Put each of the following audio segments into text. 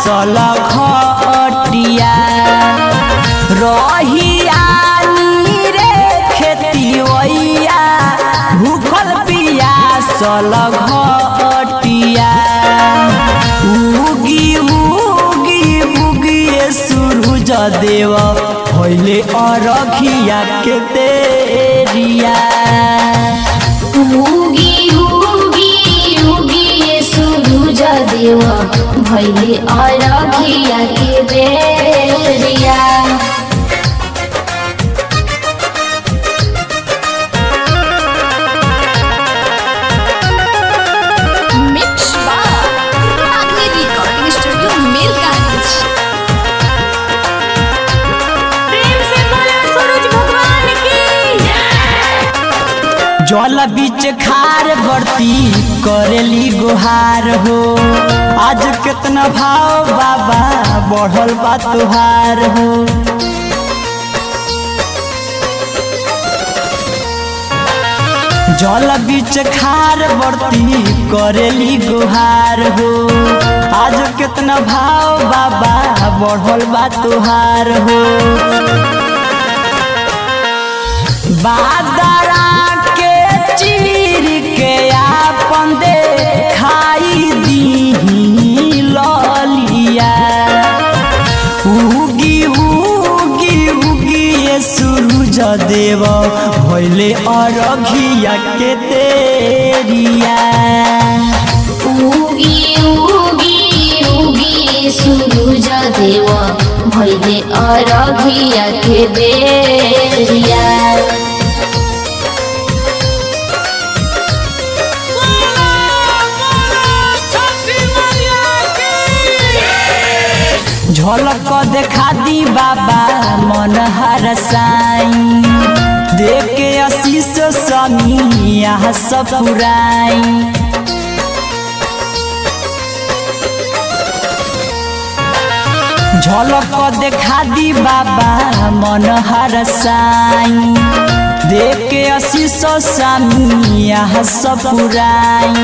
सल घटिया रहिया रे खेती ओइया भूखल पिया सल घटिया उगी उगी उगी सूरज देव भइले अरघिया के तेरिया उगी उगी उगी सूरज देव भैले अरघिया के बेरिया मिक्स बार रागनी रिकॉर्डिंग स्टूडियो मीरगंज प्रेम से बोलो सूरज भगवान की जल बीच खार बरती करेली गुहार हो आज कितना भाव बाबा बढ़ल बा तुहार हो जल बीच खार बरती करेली गुहार हो आज कितना भाव बाबा बढ़ल बा तुहार हो बादरा के चीर के आपन दे खाई दी ललिया उगी उगी उगी ये सूरज देव भइले अरघिया के तेरिया उगी उगी उगी सूरज देव भैले अरघिया के बेरिया झलक देखा दी बाबा मन हर साई देख के आशीष समी यहाँ सब पुराई झलक देखा दी बाबा मन हर साई देख के आशीष समी यहाँ सब पुराई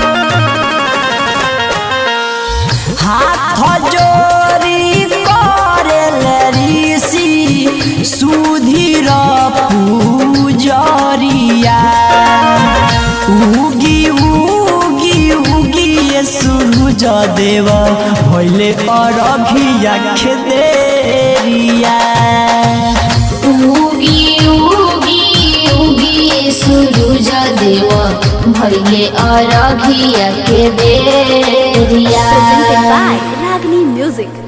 हाथ जोरी करेल ऋषि सुधीर पूजरिया उगी उगी उगी ये सूरज देव भइले अरघिया खेदेरिया उगी उगी उगी सूरज देव भैले अरघिया के बेरिया presented by Ragni Music.